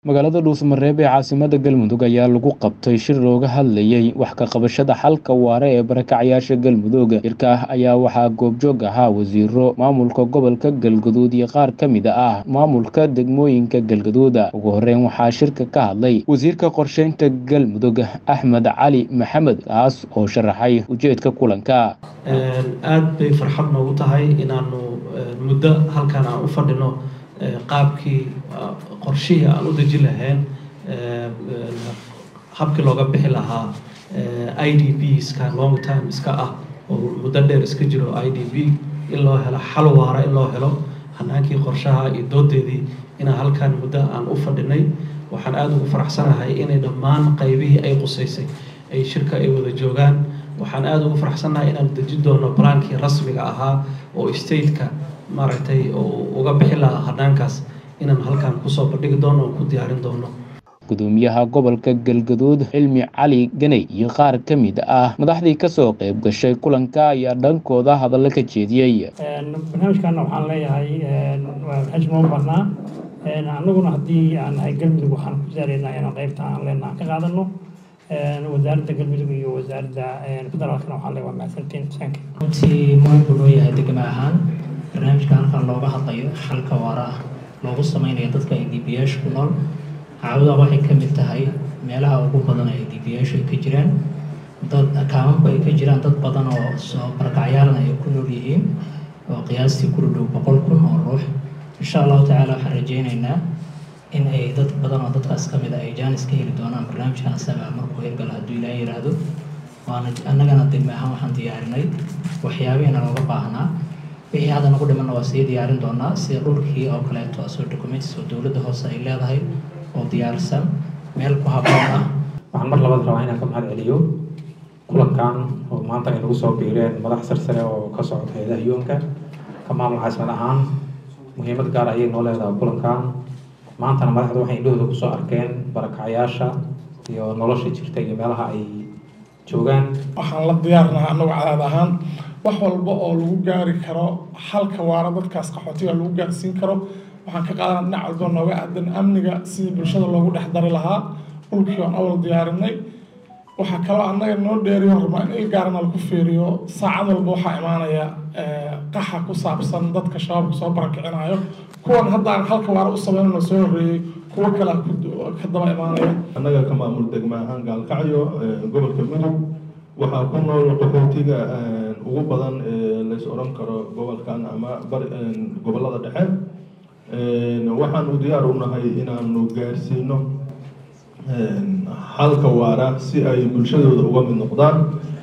magaalada dhuusamareeb ee caasimada galmudug ayaa lagu qabtay shir looga hadlayay wax ka qabashada xalka waare ee barakacyaasha galmudug shirka ayaa waxaa goobjoog ahaa wasiiro maamulka gobolka galgaduud iyo qaar ka mid ah maamulka degmooyinka galgaduud ugu horeyn waxaa shirka ka hadlay wasiirka qorsheynta galmudug axmed cali maxamed kaas oo sharaxay ujeedka kulanka aada bay farxad noogu tahay inaanu muddo halkan aan u fadhino qaabkii qorshihii aan u deji lahayn habkii looga bixi lahaa i d b ska long time iska ah oo muddo dheer iska jiro i d b in loo helo xal waara in loo helo hanaankii qorshaha iyo doodeedii inaan halkan muddo aan u fadhinay waxaan aada ugu faraxsanahay inay dhammaan qaybihii ay qusaysay ay shirka ay wada joogaan waxaan aada ugu faraxsanahay inaan deji doono balaankii rasmiga ahaa oo stateka maaragtay uga bixi lahaa hanaankaas inaan halkan kusoo bandhigi doono oo ku diyaarin doono gudoomiyaha gobolka galgaduud cilmi cali ganey iyo qaar ka mid ah madaxdii kasoo qayb gashay kulanka ayaa dhankooda hadallo ka jeediyey barnaamijkana waxaan leeyahay barnaamij noo barnaa annaguna haddii aan nahay galmudug waxaan ku saaraynaa inaan qaybta aan leenaha ka qaadano wasaaradda galmudug iyo wasaaradda federaalkana waxaan leeyahay waa mahadsantiin sanka runtii muhim buu noo yahay degma ahaan barnaamijka halkan looga hadlayo xalka waara ah loogu sameynayo dadka ay dbiyaasha ku nool caawadaa waxay ka mid tahay meelaha ugu badan ay dbiyaashu ay ka jiraan dad kaamamku ay ka jiraan dad badan oo soo barakacyaalna ay ku nool yihiin oo qiyaastii ku dhow boqol kun oo ruux insha allahu tacaala waxaan rajeyneynaa in ay dad badan oo dadkaas ka mid a ay jaanis ka heli doonaan barnaamijkan asaga markuu hirgala hadduu ilaa yiraahdo waana annagana degme ahaan waxaan diyaarinay waxyaabihiina looga baahnaa wixii hadda nagu dhimanna waa sii diyaarin doonaa sida dhulkii oo kaleeto asoo documents oo dowladda hoose ay leedahay oo diyaarsan meel ku habboon ah waxaan mar labaad rabaa inaan ka mahad celiyo kulankan oo maanta ay nagu soo biireen madax sarsare oo ka socda hay-adaha yuunka ka maamul caasimad ahaan muhiimad gaar ayay noo leedahay kulankan maantana madaxda waxay indhahooda kusoo arkeen barakacyaasha iyo nolosha jirta iyo meelaha ay joogaan waxaan la diyaarnaha annagu cadaad ahaan wax walba oo lagu gaari karo halka waara dadkaas qaxootiga lagu gaarsiin karo waxaan ka qaadana dhinac walba nooga aadan amniga sidii bulshada loogu dhex dari lahaa dhulkii aan awal diyaarinay waxaa kaloo annaga noo dheeriyo rabaa in il gaarana lagu fiiriyo saacad walba waxaa imaanaya qaxa ku saabsan dadka shabaabka soo barakicinayo kuwan haddaan halka waara u sameynano soo horreeyey kuwo kale ka daba imaanaya annaga ka maamul degma ahaan gaalkacyo gobolka mudug waxaa ku nool qaxootiga ugu badan lays odhan karo gobolkan ama gobolada dhexe waxaanu diyaar u nahay inaanu gaarsiino xalka waara si ay bulshadooda uga mid noqdaan